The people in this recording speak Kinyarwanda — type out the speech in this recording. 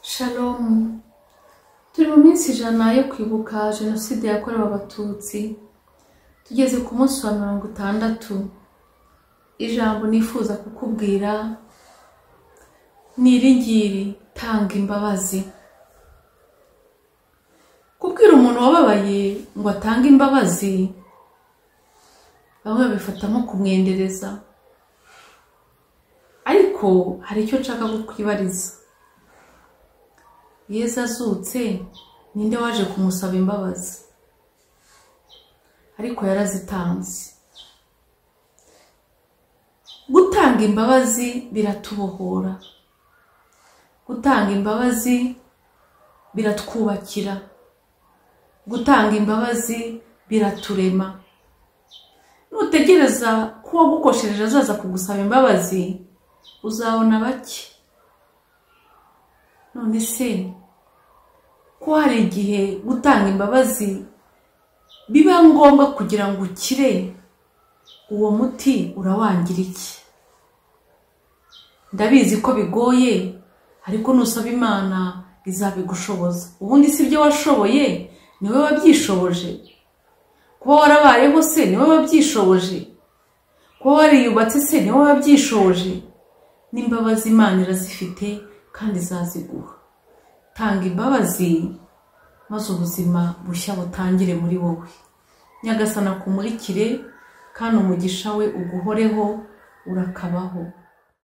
Shalom turi mu minsi ijana yo kwibuka jenoside yakorewe abatutsi tugeze ku munsi wa mirongo itandatu ijambo nifuza kukubwira ni iri ngiri tanga imbabazi kubwira umuntu wababaye ngo atange imbabazi bamwe babifata nko kumwendereza ariko hari icyo nshaka kukwibariza yesu azutse ninde waje kumusaba imbabazi ariko yarazitanze gutanga imbabazi biratubohora gutanga imbabazi biratwubakira gutanga imbabazi biraturema nutegereza ko uwagukoshereje azaza kugusaba imbabazi uzabona bake none se ko hari igihe gutanga imbabazi biba ngombwa kugira ngo ukire uwo muti urawangira iki ndabizi ko bigoye ariko nusaba imana izabigushoboza ubundi si ibyo washoboye niwe wabyishoboje kuba warabayeho se niwe wabyishoboje kuba wariyubatse se niwe wabyishoboje n'imbabazi imana irazifite kandi izaziguha tanga imbabazi maze ubuzima bushya butangire muri wowe nyagasana kumurikire kandi umugisha we uguhoreho urakabaho